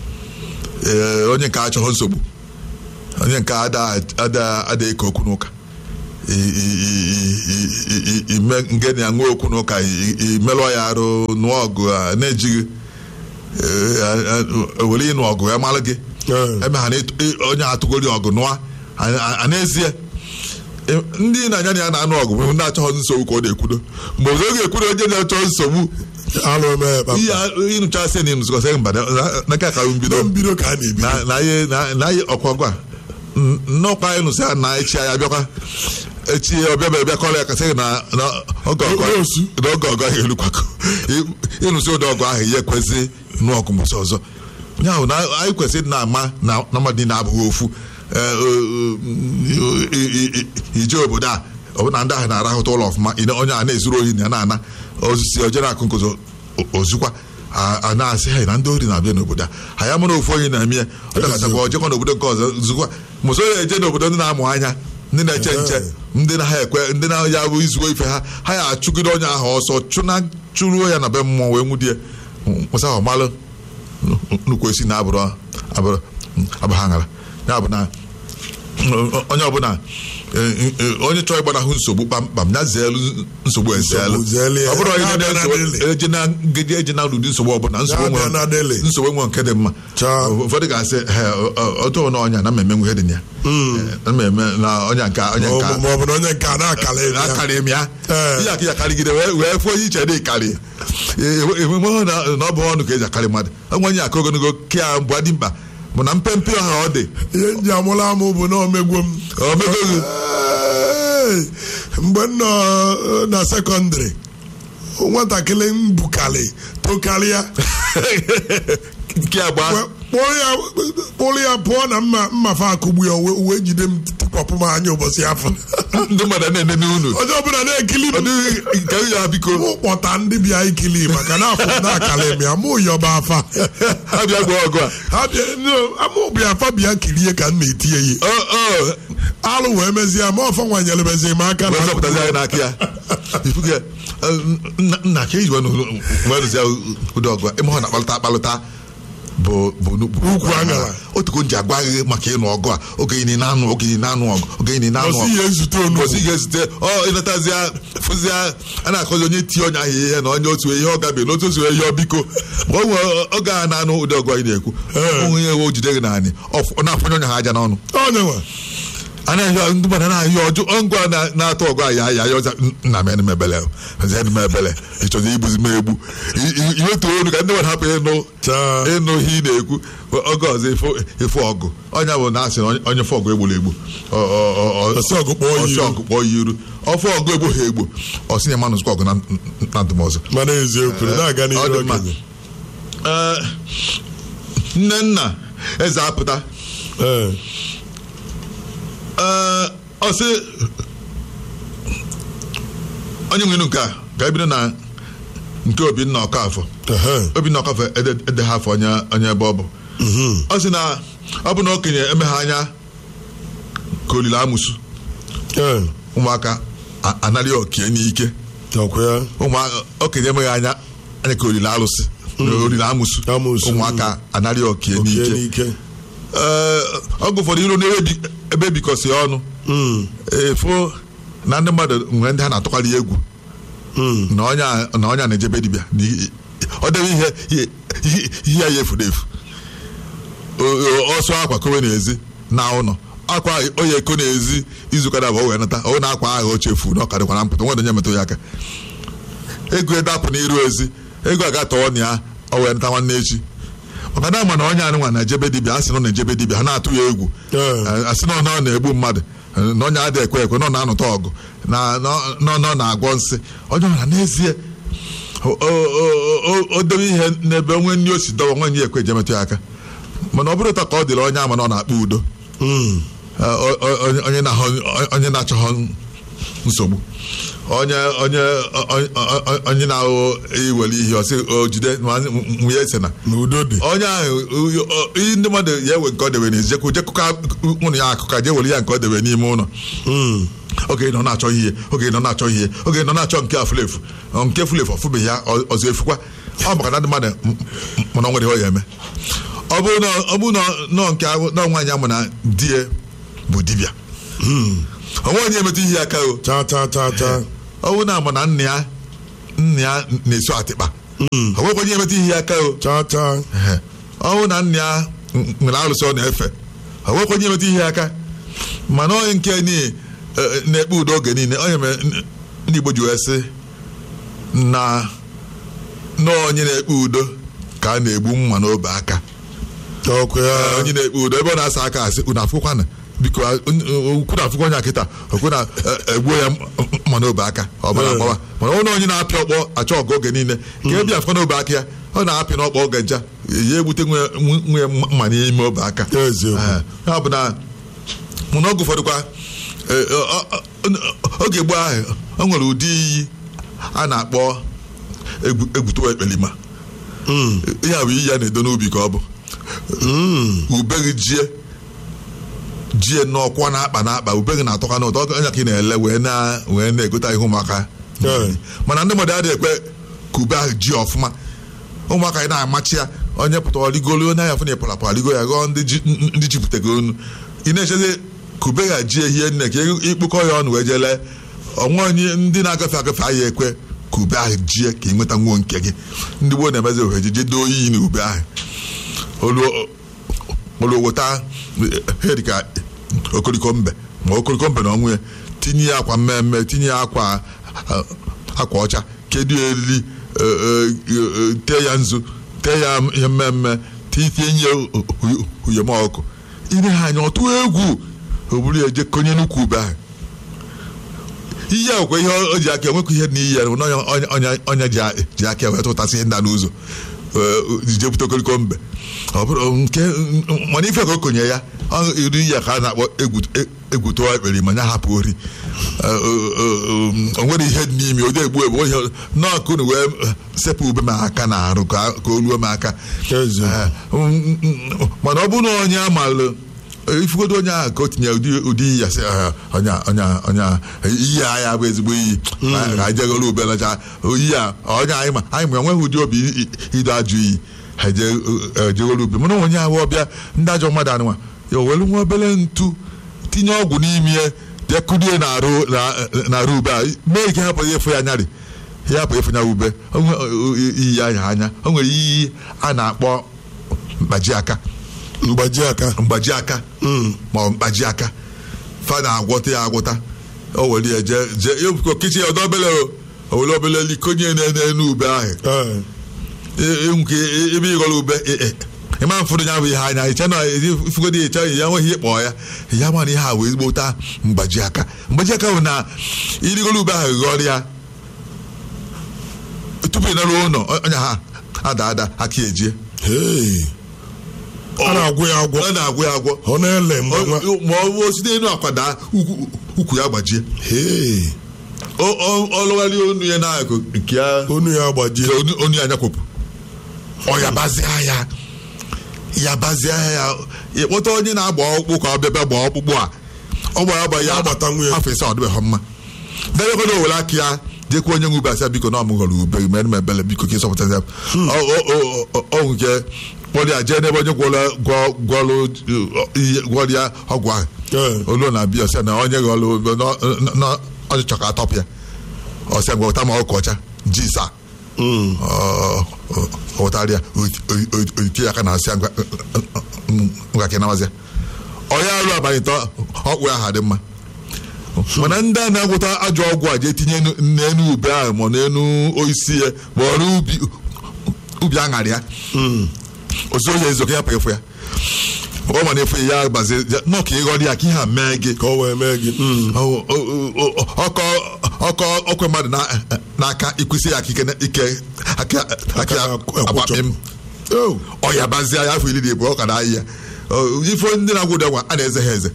Speaker 3: Ee, onye nke achọghị nsogbu onye nke ada ada ada eke okwu n'ụka I- i- i- i- i- ime nge na ya nwe okwu n'ụka i- i- imelụọ ya arụ nụọ ọgụ a na-ejighị Ee, a- a- were ịnụ ọgụ ya mara gị
Speaker 2: Ee.
Speaker 3: eme ha na ịtụ- ị- onye atụgori ọgụ nụọ a- a- a n'ezie ị- ndị na-anya na ya na-anụ ọgụ bụ ndị achọghị nsogbu ka ọ na-ekwudo mgbe ọzọ ọ ga-ekwudo onye na-achọ nsogbu
Speaker 2: alụ eme kpakpa
Speaker 3: ihe ịnụchasị na ịnụzụkọsị mba na- n'aka ka mbido
Speaker 2: na mbido ka a na-ebi
Speaker 3: na na ihe na na ihe ọkwọgwa nnọkwa anyị nụsị ya na echi anyị abịakwa echi ọbịa bịa kọrọ ya kasị na na oge ọgụ
Speaker 2: Onye osu.
Speaker 3: na oge ọgụ ahụ elukwakọ ịnụsị ụdị ọgụ ahụ ihe kwesị nụ ọgụ mbọsị ọzọ ya bụ na anyị kwesịrị ịdị na-ama na na mmadụ niile abụghị ofu Ee, o- o- i- i- i- ije obodo a ọbụna ndị ahụ na-arahụta ụlọ ọfụma ị na- onye a na-ezuru ohi na ya na-ana osisi oje na-akụ nkụzọ ozukwa a a na-asị ha na ndị ori na-abịa n'obodo a ha ya mara ofu onye na-eme ya ọ dọkọtakwa ojekwa n'obodo nke ọzọ zukwa mụso ya eje n'obodo ndị na-amụ anya ndị na-eche nche ndị na ha ekwe ndị na ya bụ izugo ife ha ha ya achụgide onye ahụ ọsọ chụna chụruo ya na be mmụọ wee nwudie mụsa ahụ malụ nnukwu esi na abụrụ abụrụ abụ ha ṅara ya bụ na onye ọbụla eh, eh, onye chọrọ ịgbanahụ nsogbu kpamkpam ya zeelu nsogbu ezeelu
Speaker 2: Nsogbu zeelu ya.
Speaker 3: ọ bụrụ onye
Speaker 2: Ya bịa na deli.
Speaker 3: eje na ngeji eje na ụdị nsogbu ọbụla nsogbu
Speaker 2: Ya bịa
Speaker 3: nwe
Speaker 2: na deli.
Speaker 3: nsogbu nwe nke dị mma
Speaker 2: Chaa.
Speaker 3: ụfọdụ ga-asị "He, ọ- ọ- ọtụ na ọnya na mmemme ihe dị na ya Eh, na mmemme na ọnya nke onye nke
Speaker 2: ma ọ bụ na onye nke a na-akala ebe ya
Speaker 3: akarị m ya
Speaker 2: Ee.
Speaker 3: ihe aka ya karịgide wee wee fụọ ihe iche dị karị enweghị na na ọ bụ ọnụ ka eji akarị mmadụ onwe onye aka ogologo ke ya mbụ adị mkpa bụ na mpempe ọha ọ dị
Speaker 2: ihe nji amụla amụ bụ na omegwo m
Speaker 3: omego gị
Speaker 2: Ee, mgbe m nọ eh, na sekọndịrị nwatakịrị m bukarị tokarịa
Speaker 3: nke agba
Speaker 2: Wee kpụrụ ya kpụrụ ya pụọ na mma mmafe akụgbu ya wee wee jide m tikpọpụ m anya ụbọchị afọ
Speaker 3: ndị mmadụ na-ene n'unu
Speaker 2: onye ọbụla na-ekili m
Speaker 3: nke ya biko
Speaker 2: mụ kpọta ndị bịa ikili maka na afọ m na-akala m ya mụ yọba afa
Speaker 3: ha bịa gba ọgụ a
Speaker 2: ha bịa no, amụ bịa afa bịa kirie ka m na-eti ya ihe
Speaker 3: Ọ, ọ,
Speaker 2: alụ wee mezie ma ọfọ nwanyere mezi m aka
Speaker 3: wee
Speaker 2: na
Speaker 3: zọpụtazi anyị n'aka ya ifuge nna- nna ka eji wenụzi ụdị ọgụ a ịma ọ na-akpalụta akpalụta bụ bụ n'ukwu
Speaker 2: Ukwu aṅara.
Speaker 3: otuko nji agwa gị maka ịnụ ọgụ a oge ị na-anụ oge ị na-anụ ọgụ oge ị na-anụ
Speaker 2: Ọsị
Speaker 3: ọgụ
Speaker 2: ya ezute onugbu.
Speaker 3: Ọsị ya ezute ọ ịnatazịa fụzịa a na-akọzi onye tie onye ahụ ihe na onye otu ihe ọ gabe na otu otu ihe ọ biko mgbe o nwere oge a na-anụ ụdị ọgụ anyị na-ekwu
Speaker 2: Ee.
Speaker 3: onwe ihe o jide gị naanị ọ na-afọnye onye ha aja n'ọnụ
Speaker 2: onye nwe
Speaker 3: anaghị ndị mmadụ anaghị ọjụ ngwa na- na-atụ ọgụ a ya ya ya ọza nna m enum ebele enum ebele ịchọzi igbuzi m egbu I- i- iwetu olu ka ndị mmadụ hapụ ịnụ
Speaker 2: Chaa.
Speaker 3: ịnụ ihe ị na-ekwu oge ọzọ ịfụ ịfụ ọgụ onye bụ na asị na onye- onye fụ ọgụ egburu egbu Ọ- ọ- ọ- ọ-
Speaker 2: Ọsị ọgụ kpọọ ya
Speaker 3: ọsị
Speaker 2: iru.
Speaker 3: ọgụ kpọọ ya iru ọfụ ọgụ egbu ha egbu ọsị na mmanụ zụkwa ọgụ na na ndụmọzụ
Speaker 2: mana eziokwu na-aga
Speaker 3: Ọ dị
Speaker 2: n'ihu
Speaker 3: mma.
Speaker 2: okenye
Speaker 3: Ee, nne nna eze apụta
Speaker 2: Ee,
Speaker 3: Ee, ọ sị onye nwere nke a ga-ebido na nke obinna ọkafọ
Speaker 2: ehe,
Speaker 3: obinna ọkafọ ede- ede ha afọ onye onye ebe ọ bụ ọ sị na ọ bụ na okenye emeghe anya ka olile amụsụ
Speaker 2: ee,
Speaker 3: ụmụaka a- anarị okie n'ike
Speaker 2: ọkwa ya
Speaker 3: ụmụaka okenye emeghe anya anya ka olile alụsị na olile amụsụ
Speaker 2: Amụsụ.
Speaker 3: ụmụaka anarị okie
Speaker 2: okie
Speaker 3: n'ike
Speaker 2: n'ike
Speaker 3: Ee, ọgụ ụfọdụ iru n'ebe bi- ebe bikọsi ọnụ
Speaker 2: Mm,
Speaker 3: efu na ndị mmadụ nwere ndị ha na-atụkarị egwu
Speaker 2: mm,
Speaker 3: na onye a- na onye a na-ejebe dibịa na i- ọ debe ihe ihe- ihe- ihe ya efuru efu O- o- ọsọ akwa kowe n'ezi na ụlọ akwa onye eko n'ezi izuụka na abụọ wee nata ọ na akwa ahụ o chefu na ọ karịkwara mpụta nwere onye metụ ya aka ego edapụ n'iru ezi ego aga tọọ na ya ọ wee nata nwanne echi maka na ama na onye anụnwa na-ejebe dibịa a sị na ọ na-ejebe dibịa ha na-atụ ya egwu
Speaker 2: Ee.
Speaker 3: a sị na ọ na- ọ na-egbu mmadụ na onye adịghị ekwe ekwe na ọ na-anụta ọgụ na na ọ na ọ na-agwọ nsị onye ọbụla n'ezie o- o- o- o- o debe ihe n'ebe onwe nri o si dọwa nwe nye ekwe ejemetụ ya aka mana ọ bụrụ ụtọ ka ọ dịrị onye ama na ọ na-akpa udo
Speaker 2: mm,
Speaker 3: Ọ- ọ- onye- onye na-ahụ- onye na-achọghọ nsogbu onye onye onye- onye- onye na-ahụ iwere ihe ọsị o jide ma nwunye ese na
Speaker 2: na udo dị
Speaker 3: onye ahụ o- o- ihe ndị mmadụ ya ewe nke ọ debe n'ezi jekwu jekụka ụnụ ya akụka jee were ya nke ọ debe n'ime ụlọ
Speaker 2: Mm.
Speaker 3: oge nọ na-achọ ihe oge nọ na-achọ ihe oge nọ na-achọ nke afulefu nke fulefu ọfụbeghị ya ọ- ọzọ efukwa ọ maka na ndị mmadụ m- m- mana ọ nwere ihe ọ ya eme ọ bụrụ na ọ bụrụ na nọ nke ahụ- na nwaanyị amụ na di ya bụ dibịa onwe onye emetụ ihe aka o
Speaker 2: cha cha cha cha
Speaker 3: ọ bụrụ na amụ na nna ya nna ya na-eso atịkpa ọ nwekwa onye emetụ ihe aka o
Speaker 2: cha cha
Speaker 3: Ehe. ọ bụrụ na nna ya nwere arụsị ọ na-efe ọ nwekwa onye metụ ihe aka mana onye nke ni eh, na-ekpe udo oge niile onye mere n- ndị Igbo ji wee sị na na onye na-ekpe udo ka a na-egbu mma n'obe aka
Speaker 2: ọkụ ya
Speaker 3: Eh, onye na-ekpe udo ebe ọ na-asa aka asị unu afụkwana biko ukwu na afụkwa onye akịta okwu na eh, egbuo ya mma n'obe aka ọ bara
Speaker 2: Eh.
Speaker 3: agbawa mana onye onye na-apịa ọkpọ achọ ọgụ oge niile ka ebe afụkwa n'obe aka ya ọ na-apị n'ọkpọ oge ncha ya egbute nwe nwe mma n'ime obe aka
Speaker 2: Eziokwu.
Speaker 3: Eh, ya bụ na mana oge ụfọdụ kwa eh, ọ- ọ- ọ- oge gboo ahụ o nwere ụdị iyi a na-akpọ egwu- egwutewa ekpelima
Speaker 2: Mm.
Speaker 3: ya bụ iyi ya na-edo n'ubi ka ọ bụ
Speaker 2: Mm.
Speaker 3: ube gị jie jie n'ọkwa na-akpa na-akpa ube gị na-atọka n'ụtọ onye ka ị na-ele wee na wee na-egota ihe ụmụaka
Speaker 2: Yeah.
Speaker 3: mana ndị mmadụ adịghị ekwe ka ube ahụ ji ọfụma ụmụaka ị na-amachi ya onye pụtara rigolo onye ahụ fụ na ịpụrapụra rigo ya ghọọ ndị ji- ndị jipụtago onu ị na-echezi ka ube ga jie hie nne ka ịkpụkọ ya ọnụ wee jee lee onwe onye ndị na-agafe agafe ahụ ekwe ka ube ahụ jie ka ị nweta nwuo nke gị ndị gboo na-emezi ohere jije doo iyi na ube ahụ olu olu weta ihe dịka okoriko mbe ma okoriko mbe na ọnwụ ya tinye ya akwa mmemme tinye ya akwa eh, akwa ọcha kedu ya eriri eh, eh, eh, tee ya nzu tee ya ihe mmemme tinye ya uyemọkụ ire ha anya ọtụ egwu o buru ya je konye n'ukwu ube ahụ ihe a kwa ihe o ji aka enwekwa ihe na iyi ya na onye onye onye ji a- ji aka wee tụtasị ihe nda n'ụzọ eh, je bute okoliko mbe ọ bụrụ nke mana ife ka o konye ya ọ iri ya ka a na-akpọ egwu- e- egwuto ekpere ma ya hapụ ori Eh, eh, eh, o nwere ihe dị n'ime ụdị egbu egbu ihe nọọkụ unu wee eh, sepụ ube m aka na arụ ka ka o ruo m aka
Speaker 2: Ezi.
Speaker 3: Eh, mm, mm, mana ọ bụrụ na onye amalụ ifugodo onye ahụ ka o tinye ụdị ụdị iyi ya sị "Ah, onye a- onye a- onye a, iyi a ya bụ ezigbo iyi ka anyị jegoro ube lacha oyi a onye anyị ma anyị ma enweghị ụdị obi i- i- ido ajụ iyi ha eje- eh, jegoro ube mana onye ahụ ọbịa ndị ajọ mmadụ anụnwa ya were nwa obere ntu tinye ọgwụ n'ime ya bịa kụrie na-arụ na- na-arụ ube a mee ike hapụ ya efu ya anyarị ya hapụ efu ya ube O nwe- o- o- iyi anya anya o nwere iyi a na-akpọ mkpaji aka
Speaker 2: mgbaji aka
Speaker 3: mgbaji aka ma ọ mkpaji aka fa na-agwọta ya agwọta o were ya jee jee epụkọ kichi ya ọdọ obele o o were obele likonye na- n'elu ube ahụ
Speaker 2: Eh.
Speaker 3: E- e- nke e- ebe ịghọrọ ube e- e, ịma mfụrụ ya bụ ihe anya iche na ifugodi iche ya nweghị ihe kpọọ ya ya mana ihe a wee ezigbo taa mgbaji aka mgbaji aka bụ na irigoro ube ahụ ghọrọ ya tupu ị naruo ụlọ onye ha ada ada aka ejie
Speaker 2: Hey. a na-agwụ ya agwọ
Speaker 3: ọ na-agwụ ya agwọ
Speaker 2: ọ na-ele mgbe nwa
Speaker 3: Ọ- ma ọ bụ site n'elu akwa daa ukwu ukwu ya gbajie
Speaker 2: Hey.
Speaker 3: Ọ- ọ- ọ lụgharịa onu ya n'akụ nke ya
Speaker 2: onu ya agbajie
Speaker 3: nke onu- onu ya nyakwapụ ọ yabazịa ya yabazịa ya ịkpọta onye na-agba ọkpụkpụ ka ọ bịa bịa gbaa ọkpụkpụ a ọ gbara agba ya
Speaker 2: Agbata nwunye.
Speaker 3: afọ ise ọ dịbeghị mma debekwana owere aka ya jekwa onye nwe ube asị ya biko na ọmụghọrọ ube gị mere m ebele biko ka ịsọpụta ya ọ nke kpọrọ ya jee n'ebe onye gwọrọ gwọ- gwọrọ ihe- gwọrọ ya ọgwụ ahụ
Speaker 2: Eh.
Speaker 3: olu na abịa ọsịa na onye ghọrọ ube na- na ọ chọ ka atọpụ ya ọsịa gwa ụta ma ọkụ ọcha ji saa
Speaker 2: Mm.
Speaker 3: ọtarịa otie ya aka na asị ngwa ka namazịa onye arụ abalị tọ ọkpụ ya ha dị mma mana ndị a na-agwụta ajọ ọgwụ a jee tinye n'enu- n'enu ube ahụ ma n'enu osisi ya ma ọrụ ubi ubi aṅarị ya osi onye ezo ka ya pụ ya ọ ma na-efu ya gbazie nọ ka ịghọrọ ya ka ihe a mee gị
Speaker 2: ka ọ wee mee gị Mm.
Speaker 3: Ọ- ọ- ọ- ọkọ ọkọ ọkwe mmadụ na- n'aka ikwụsị ya aka ike ike aka aka ya agbapị m
Speaker 2: Oh.
Speaker 3: ọ ya bazie ya afọ iri na ebu ọ ka na ahịa ife ndị na-agwụ ụdị ọgwa a na-eze ha eze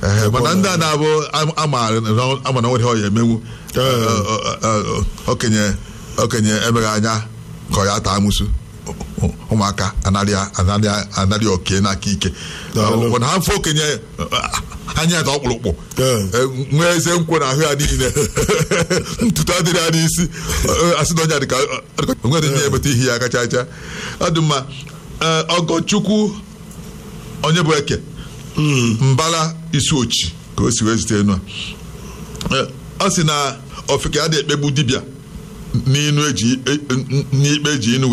Speaker 3: Ehe, mana ndị a na-abụ am- amaara na- ama na nwere ihe ọ ya emenwu
Speaker 2: Ee.
Speaker 3: Ọ- ọ- ọ- okenye okenye emeghị anya ka ọ ya taa amụsụ Ụ- ụmụaka anaghị anaghị anaghị oke n'aka ike
Speaker 2: Daalụ.
Speaker 3: mana ha mfe okenye anya ya dị ọkpụrụkpụ
Speaker 2: Ee.
Speaker 3: Eh, nwee eze nkwụ na ahụ ya niile ntutu adịrị ya n'isi Eh, asị na onye a dịka o nwere ihe emeta ihe ya kacha acha ọ dị mma Eh, ọgọchukwu onye bụ eke mbala isi ochi ka o si wee zite enu a Eh, ọ sị na ofeke ya dị ekpegbu dibịa n'inu eji e- n- n'ikpe eji inu